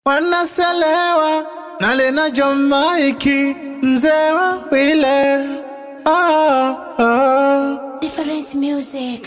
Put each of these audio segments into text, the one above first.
wanaselewa nalena jomaiki mzee wa wile oh, oh. Different music.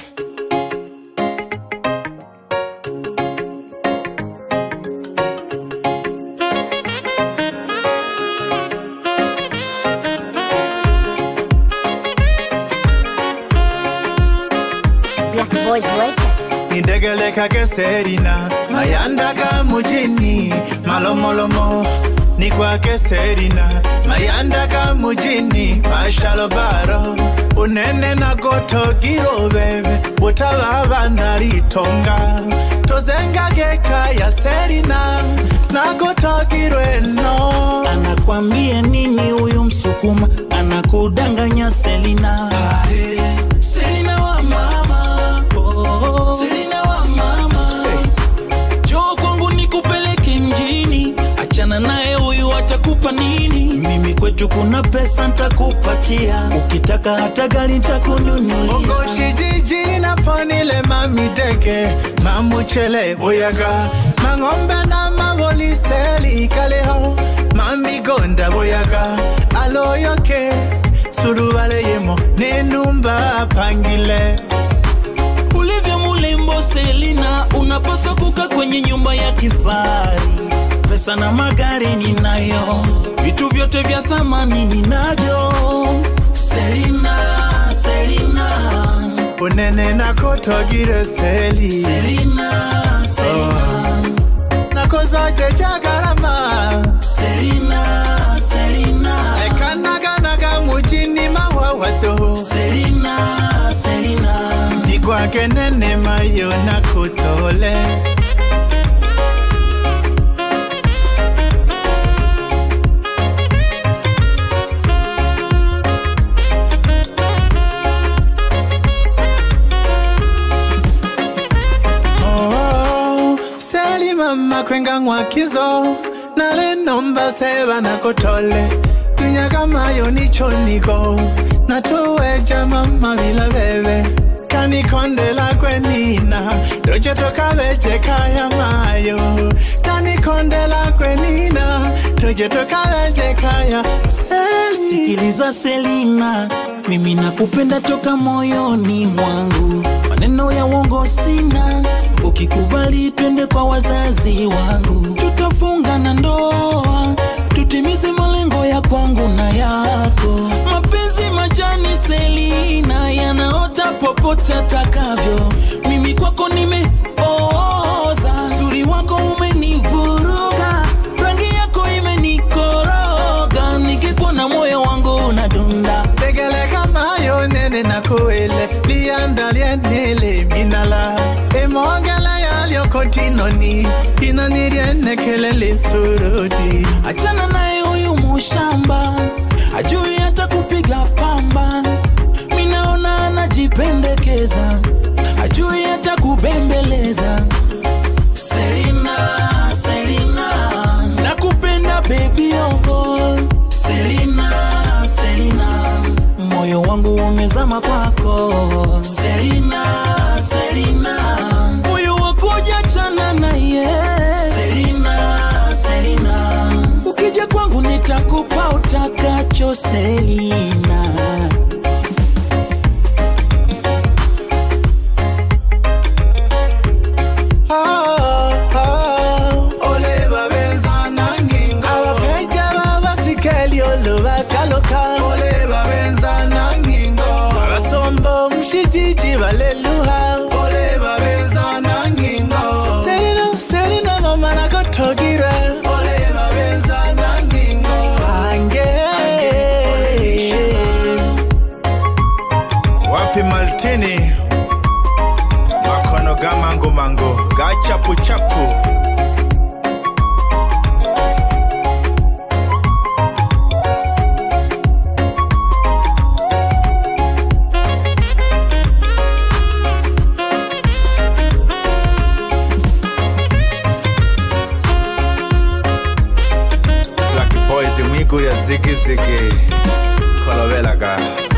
Black Boys Records. nidegelekake serina mayandaga mujini malomolomo ni kwake serina mayandaga mujini mashalobaro unene nagotogiro bebe butababa naritonga tozengageka ya serina nagotogirwe no anakwambia nini huyu msukuma anakudanganya selina selina wa mama oh. selina wa mama joo kwangu nikupeleke mjini achana naye huyu atakupa nini mimi kwetu kuna pesa ntakupatia ukitaka hata gari ntakunyunyulia Ogoshi jiji na ponile mamidege mamuchele boyaga mang'ombe na maboliseli kaleho mamigonda boyaga aloyoke sulubaleyemo nenumba pangile ulivyo mulembo selina unapaswa kuka kwenye nyumba ya kifari pesa na magari ninayo vitu vyote vya thamani ninavyo selina selina unene nakotogire seli selina selina nakozoje jagarama selina selina ekanaganaga mujini mawawato selina selina nikwake nene mayo nakutole Oh, seli mama kwenga ngwakizo nalenomba seba nakotole tunyaga mayo nichoniko natuweja mama bila bebe kanikondela kwenina tojetokaveje kaya mayo kanikondela kwenina tojetokaveje kaya seli sikiliza selina mimi nakupenda toka moyoni mwangu maneno ya uongo sina ukikubali twende kwa wazazi wangu tutafunga na ndoa tutimize malengo ya kwangu na yako mapenzi majani selina yanaota popote atakavyo mimi kwako nimeoza uzuri wako umenivuruga rangi yako imenikoroga nikikuwa na moyo wangu unadunda tegeleka mayo nene nakuele liandalienele minala emongela yalyokotinoni inonirienekele surudi achana naye huyu mushamba ajui hata kupiga pamba minaona anajipendekeza ajui hata kubembeleza selina selina nakupenda bebi obo selina selina moyo wangu umezama kwako selina selina moyo wakuja chana naye selina selina ukija kwangu nitakupa utakacho selina Ah, ah. ole babenzana ngingo abapeja babasikeli olubakaloka ole babenzana ngingo abasombo mshijiji baleluha ole babenzana ngingo serino serino mama nakotogire ole babenzana ngingo ange wapi maltini makono ga mango mango ga chapu chapu Black boys mwigulu ya zigizigi kolobelaga